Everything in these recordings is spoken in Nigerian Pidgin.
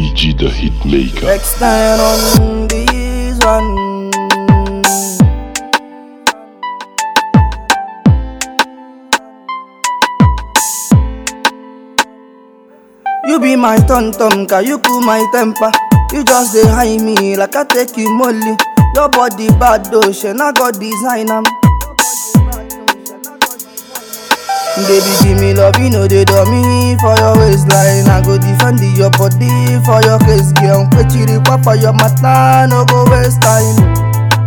DG the Hitmaker. Next time on this one. You be my tum tum, can you cool my temper? You just dey high me like I take you molly. Your body bad though, she not got design am. Baby, give me love, you know they do me for your waistline. I go defend your body for your case, girl. Kwechiri papa your mata, no go waste time.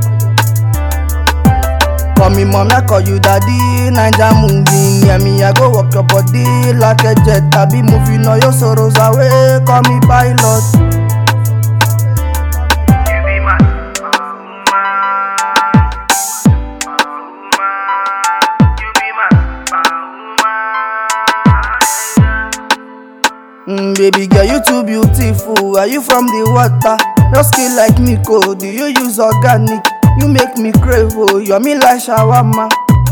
Call me mom, I call you daddy. Ninja moving, yeah me, I go walk your body like a jet. I be moving all your sorrows away. Call me pilot. You be my woman. You be my woman. Mm, baby girl, you too beautiful. Are you from the water? Your skin like Nico. Do you use organic? You make me crave, oh, you're me like shawarma.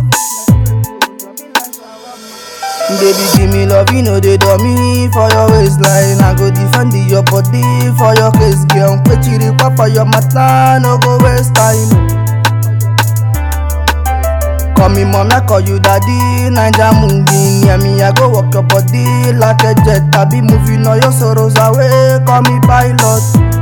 Baby, give me love, you know they do me for your waistline. I go defend your body for your case, girl. Kwechiri papa your mata, no go waste time. Call me mom, I call you daddy. Ninja moving, yeah me, I go walk your body like a jet. I be moving all your sorrows away. Call me pilot.